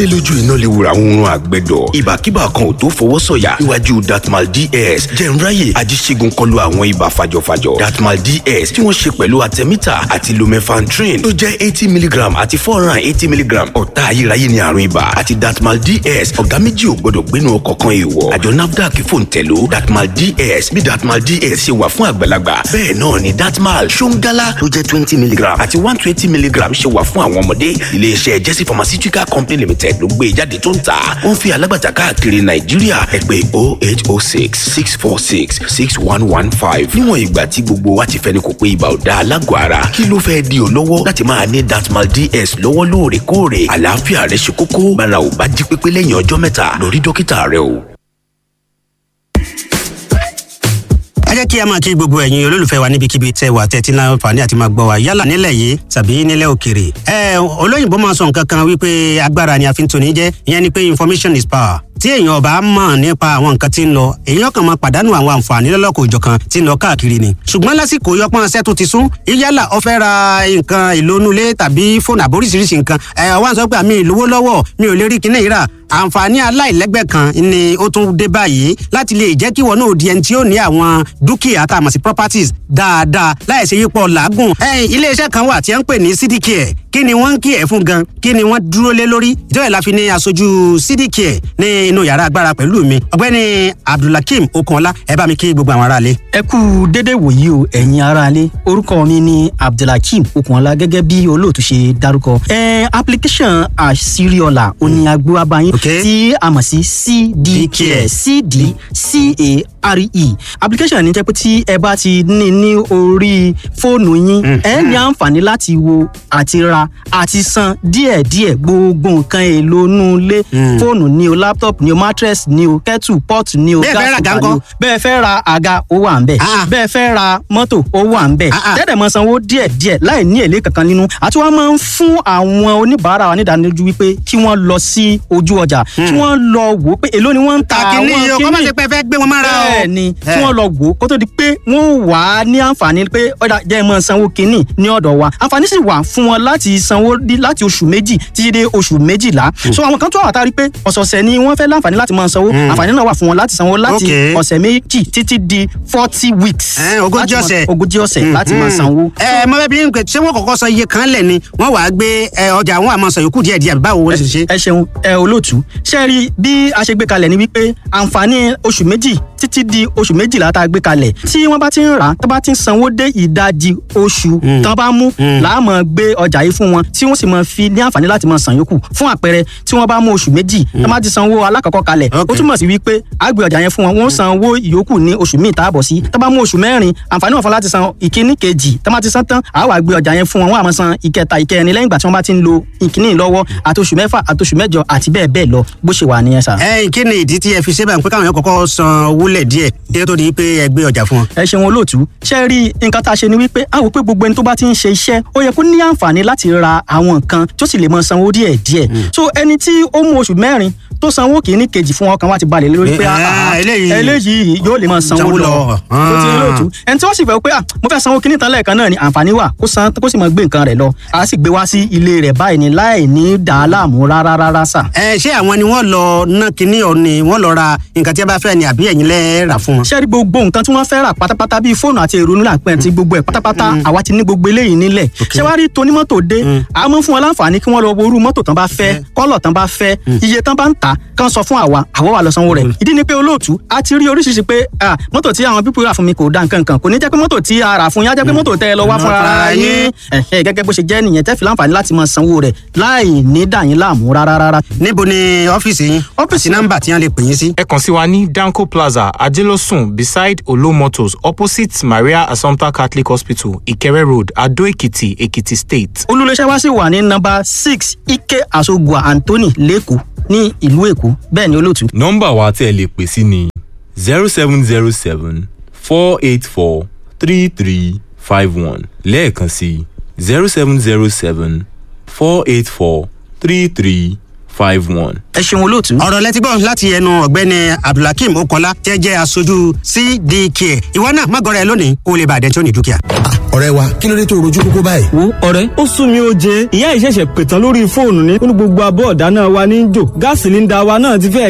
ṣé lójú iná lè wura oorun àgbẹ̀dọ̀ ìbàkíbà kan ò tó fọwọ́ sọ̀yà níwájú datmal ds jẹ̀nráyè ajíṣègùn kọlu àwọn ibà fàjọfàjọ datmal ds tí wọ́n ṣe pẹ̀lú artemita àti lumefantrine tó jẹ́ eighty milligram àti four hundred and eighty milligram ọ̀tá ayérayé ni àrùn ibà àti datmal ds ọ̀gá méjì ò gbọ́dọ̀ gbénu ọkọ̀ kan èèwọ̀ àjọ nafdac fòǹtẹ̀ló datmal ds bí datmal ds ṣe wà fún àgbàlagbà bẹ́ẹ̀ náà ni datmal ṣóńgálá tó jẹ́ twenty milligram àti one twenty milligram ṣe wà fún àwọn ọmọdé iléeṣẹ́ jesse pharmaceutical company limited ló gbé jáde tó ń tà wọ́n fi alágbàtà káàkiri nàìjíríà ẹ pè oh eight oh six six four six six one one five níwọ̀n ìgbà tí gbogbo wa ti fẹ́ni kò pé ibà ò da alágọ̀ ara kí ló fẹ́ di ọ́ lọ́wọ́ láti máa ní datmal ds lọ́wọ́ lóòrèkóòrè àlàáfíà rẹ ṣe kókó bára ò bá jí pépé lẹ́yìn ọjọ́ mẹ́ta lọ rí dókítà rẹ o. ẹ jẹ́ kí a máa kí gbogbo ẹ̀yin olólùfẹ́ wa níbikíbi tẹ́ wà tẹ́tí náà fàní àti máa gbọ́ wa yálà nílẹ̀ yìí tàbí nílẹ̀ òkèrè. ẹ olóyìnbó máa sọ nǹkan kan wípé agbára ni a fi ń toni jẹ́ ìyẹn ni pé information is power tí èèyàn ọba mọ̀ nípa àwọn nǹkan tí ń lọ èèyàn kan máa pàdánù àwọn àǹfààní lọ́lọ́kọ̀ òjọ̀kan tí ń lọ káàkiri ni. ṣùgbọ́n lásìkò yọpọ́n ṣẹ́ tó ti sún yálà ó fẹ́ ra nǹkan ìlónúlé tàbí fóònù àbóríṣiríṣi nǹkan ẹ̀ wá ń sọ pé àmì ìlówó lọ́wọ́ mi ò lè rí kinní ìrà àǹfààní aláìlẹ́gbẹ́ kan ni ó tún dé báyìí láti lè jẹ́ kí wọn náà di ẹni tí ó ní àwọn dúkìá tá a mọ̀ sí properties dáadáa láì ṣe yípo làágùn. iléeṣẹ́ kan wà tí wọ́n ń pè ní cdcare kí ni wọ́n ń kí ẹ̀ fún gan kí ni wọ́n dúró lé lórí ìjọba ìlà fi ní aṣojú cdcare ní inú yàrá agbára pẹ̀lú mi ọ̀gbẹ́ni abdulhakeem okunọlá ẹ bá mi kí gbogbo àwọn aráalé. ẹ kú dédé wòyí o ẹ̀yin aráalé orúkọ mi ni abdulhakeem okunọlá gẹ́gẹ́ bí olóòtú ṣe dárúkọ. ẹ application àṣírí-ọ̀la òní agbó abayín tí a mọ̀ sí cdcare cdcare application ní jẹ́ pé tí ẹ bá ti ní ní orí fóònù yín ẹ ní àǹfààní láti wo àti ra àti san díẹ̀díẹ̀ gbogbo nǹkan èlò inú ilé fóònù ni o laptop ni o mattress ni o kettle pot ni o gas cooker ni o bẹ́ẹ̀ fẹ́ ra àga ó wà ń bẹ̀ bẹ́ẹ̀ fẹ́ ra mọ́tò ó wà ń bẹ̀ tẹ́tẹ̀ mọ́ sanwó díẹ̀díẹ̀ láì ní èlé kankan nínú àti wọ́n máa ń fún àwọn oníbàárà wa nídánilójú wípé kí wọ́n lọ sí ojú ọjà kí wọ́n lọ wò ó pé èló ni wọ́n ń ta àwọn kíní yìí o kọ́ máa ṣe pé fẹ́ gbé wọn mára o. bẹ́ẹ̀ ni kí wọ́n lọ wò ó kó tó di pé wọ́n wà á ní àǹfààní pé ọ̀dà jẹ́ ẹ máa sanwó kínní ní ọ̀dọ̀ wa àǹfààní sì wà fún wọn láti sanwó láti oṣù méjì títí dé oṣù méjìlá so àwọn kan tó wà tá a rí pé ọ̀sọ̀ọ̀sẹ̀ ni wọ́n fẹ́ láǹfààní láti máa sanwó àǹfààní náà wà fún wọn láti sanwó láti ọ̀sẹ̀ méjì títí di forty weeks ogójì ọ̀sẹ̀ ogójì ọ̀sẹ̀ láti máa sanwó. ẹ mọ bẹẹ bí n pẹ ṣé wọn kọ́kọ́ san iye kan lẹ ni wọn wàá gbé ọjà wọn àmọ́ san yòókù díẹ̀ díẹ̀ báwo wọn ṣe ṣe. ẹ ṣeun ẹ olóòtú ṣe rí bí a ṣe gbé kalẹ̀ ni wípé àǹfààní oṣù méjì títí di oṣù méjìlá tá a gbé kalẹ̀ tí wọ́n bá ti ń rà á tó bá ti ń sanwó dé ìdajì oṣù tán bá mú láàmú gbé ọjà yìí fún wọn tí wọ́n sì máa fi ní àǹfààní láti máa san yòókù fún àpẹẹrẹ tí wọ́n bá mú oṣù méjì tó bá ti sanwó alákọ̀ọ́kọ́ kalẹ̀ ó túmọ̀ sí wípé a gbé ọjà yẹn fún wọn wọ́n san owó ìyókù ní oṣù míì tá a bọ̀ sí tó bá mú oṣù mẹ́rin àǹfààní wọn fún láti san ìkíní kejì tó bá ti san tán àá wá gbé ọjà yẹn fún wọn wọ́n á máa san ìkẹta ìkẹrin lẹ́yìn ìgbà tí wọ́n bá ti ń lo ìkíní lọ́wọ́ àti oṣù mẹ́fà àti oṣù mẹ́jọ àti bẹ́ẹ̀ bẹ́ẹ̀ lọ bó ṣe wà nìyẹn sà. ẹ kí ni ìdí tí ẹ fi ṣe báyìí pé káwọn yẹn kọ́kọ́ san owó lẹ̀ díẹ̀ kí ẹ tó di pé ẹ gbé ọjà fún wọn. ẹ ṣeun olóòtú ṣe rí nǹkan tá a ṣe ni wípé a wò pé gbogbo ẹni tó bá ti ń ṣe iṣẹ́ ó yẹ kó ní àǹfààní láti ra àwọn nǹkan tó sì lè mọ sanwó díẹ̀ díẹ̀ so ẹni tí ó mú oṣù mẹ́rin tó sanwó kìíní kejì fún ọkàn wa ti balẹ̀ lórí pé eléyìí yóò lè máa sanwó lọ tó ti olóòtú ẹni tí wọ́n sì fẹ́ pé mo fẹ́ sanwó kìíní tán lẹ́ẹ̀kan náà ni àǹfààní wà kó san kó sì máa gbé nǹkan rẹ̀ lọ a sì gbé wá sí ilé rẹ̀ báyìí ni láì ní dàá láàmú rárá rárá sà. ẹ ṣé àwọn ni wọ́n lọ ná kinní ọ̀ ni wọ́n lọ ra nǹkan tí a bá fẹ́ ni àbí ẹ̀yin lẹ́ rà fún wọn. ṣé rí gbogbo nǹkan tí wọ́n fẹ́ rà pátápátá bíi fóònù àti èrò nílà pẹ́ ti gbogbo ẹ̀ pátápátá àwa ti ní gbogbo eléyìí nílẹ̀ ṣé wàá rí tonímọ́tò dé a mọ̀ fún wọn láǹfààní kí wọ́n lọ wo irú mọ́tò tán bá fẹ́ kọ́lọ̀ tán bá fẹ́ iye tán bá ń tà kán sọ fún àwa àwa wà lọ sanwó rẹ̀ ìdí ni pé olóòtú a ti rí oríṣiríṣi pé mọ́tò tí àwọn pípọ̀ rà fún mi kò da nǹkan kan kò ní jẹ́ pé mọ́tò tí a rà fún yá jẹ́ pé mọ́tò tẹ́ ẹ lọ wá fún ara yín gẹ́gẹ́ bó ṣe jẹ́ nìyẹn tẹ́ fi láǹfààní láti máa sanwó rẹ̀ láì ní dà yín láàmú rárá rárá. níbo ni ọ́fíìsì yín ọ́fíìsì nọ́mbà tí wọ́n lè pè yín sí. ẹ kàn sí wa ní danco plaza ajelosun beside olo motors opposite maria assumpta catholic hospital ìkẹrẹ road adó èkìtì èkìtì state. olùléṣẹ́ wa sì wà ní nọ́mbà six ike asogua anthony lẹ́kọ̀ọ́ ní ìlú èkó bẹ́ẹ̀ ni olóòtú. nọ́mbà wa tẹ́ ẹ lè pè sí ni zero seven zero seven four eight four three three five one lẹ́ẹ̀kan sí zero seven zero seven four eight four three three five one. ẹ ṣeun olóòtú. ọ̀rọ̀ lẹ́tí gbọ́ láti ẹnu ọ̀gbẹ́ni abdulhakeem okola tẹ́ jẹ́ aṣojú cdk ìwọ náà má gọrẹ lónìí kó o lè bàdẹ́ tí ó ní dúkìá. ọ̀rẹ́ wa kí ló dé tó rojú kókó báyìí. wo ọ̀rẹ́ ó sún mi ó jẹ ìyá ìṣẹ̀ṣẹ̀ pètàn lórí fóònù ní ó ní gbogbo abọ́ ọ̀dáná wa ní í jò gáàsì sílíńdà wa náà ti fẹ́